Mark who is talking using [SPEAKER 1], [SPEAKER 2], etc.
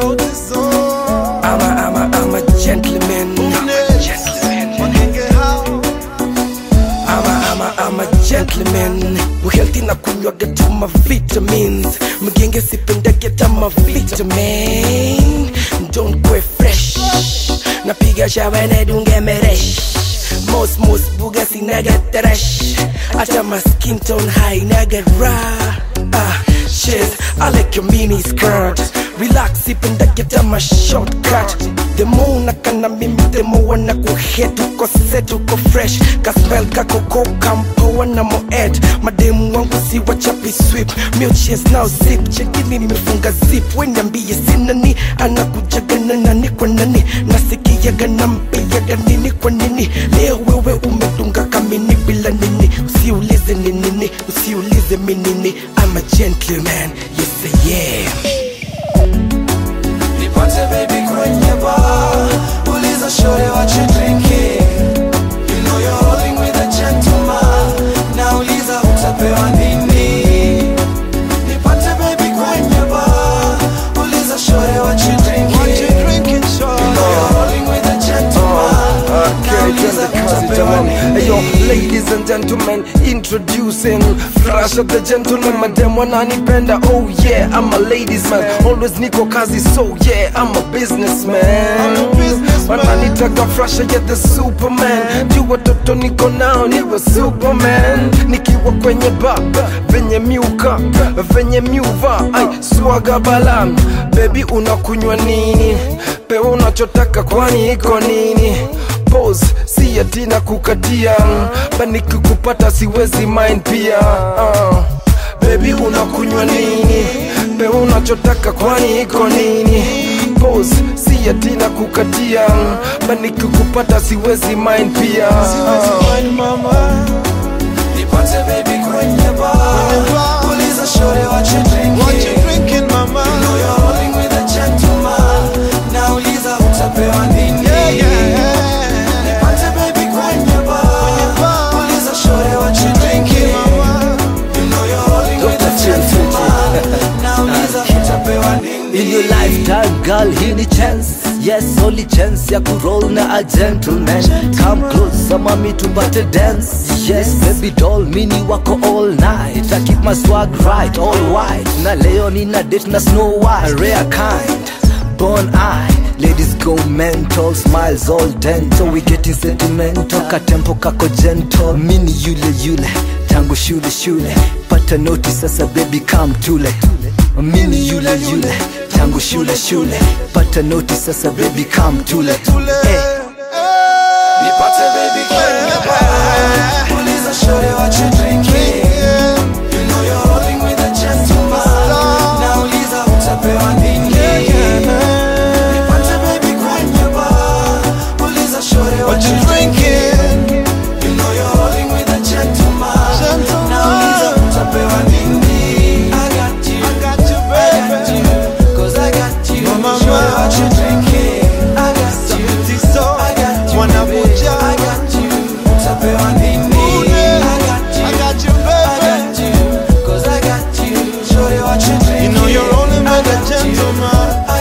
[SPEAKER 1] sauti sol.
[SPEAKER 2] I'm a, I'm a, I'm a gentleman.
[SPEAKER 1] Wagenge hao.
[SPEAKER 2] I'm a, I'm a, I'm a gentleman. Uhealthy na kunywaga tu ma vitamins. Mgenge sipendage ta ma vitamin. Don't go fresh. Napiga shawa na dunge meresh. Most most buga sinaga trash. Ata my skin tone high naga raw. Ah, shit, I like your mini skirt. Relax, ipendage ta ma shortcut. The more unakana mimi the more wana kuhet uko set uko fresh kaspel kako ko kampoa na moed mademu wangu si wachapi sweep milches now zip chekini nimefunga zip weniambie sinani anakujagana nani kwa nani nasikiaga nampiaga nini kwa nini leo wewe umedunga kamini bila nini usiulize ni nini usiulize minini I'm a gentleman yes I am
[SPEAKER 1] Nipate baby kwenye bar Uliza shorty what you drinking You know you're rolling with a gentleman Nauliza utapewa nini Nipate baby kwenye bar Uliza shorty what you drinking What you drinking shorty You know you're rolling with a gentleman Nauliza utapewa nini
[SPEAKER 2] Hey yo, ladies and gentlemen, introducing Flash of the gentleman, madam wananipenda Oh yeah, I'm a ladies man Always niko kazi, so yeah, I'm a businessman
[SPEAKER 1] I'm a businessman.
[SPEAKER 2] Wananitaka Flash, yeah, the superman Juu watoto niko nao, niwe superman Nikiwa kwenye bar, venye miuka, venye miuva Ay, swaga balam, baby unakunywa nini? Pewa unachotaka kwani iko nini? pose si ati na kukatia bani kukupata siwezi mind pia uh. Baby unakunywa nini? Pewa unachotaka kwani iko nini? Pose si ati na kukatia bani kukupata siwezi mind pia uh.
[SPEAKER 1] Wine mama Nipate baby kwenye bar Uliza shorty what you drinking What you drinking mama You know you're rolling with a gentleman Nauliza utapewa nini yeah, yeah. Nipate baby kwenye bar Uliza shorty what you drinking mama You know you're rolling with a gentleman Nauliza utapewa nini
[SPEAKER 3] In your lifetime girl hii ni chance yes only chance ya kuroll na a gentleman come close mami tupate dance yes baby doll mini wako all night I keep my swag right all white na leo nina date na snow white rare kind born eye Ladies go mental, smiles all dental We getting sentimental, katempo kako gentle Mini yule yule, tangu shule shule Pata noti sasa baby come tule Mini yule yule, tangu shule shule Pata noti sasa baby come tule Eh.
[SPEAKER 1] Nipate baby kwenye bar Uliza shorty what you drinking You know you're rolling with a gentleman Nauliza utapewa nini Nipate baby kwenye bar Uliza shorty what you drinking You know you're rolling with a gentleman Nauliza utapewa nini I got you I got you baby Cause I got you Shorty what you drinking I got you I got you Wanabuja I got you Utapewa nini I got you I got you baby I got you Cause I got you Shorty what you drinking You know you're rolling with a gentleman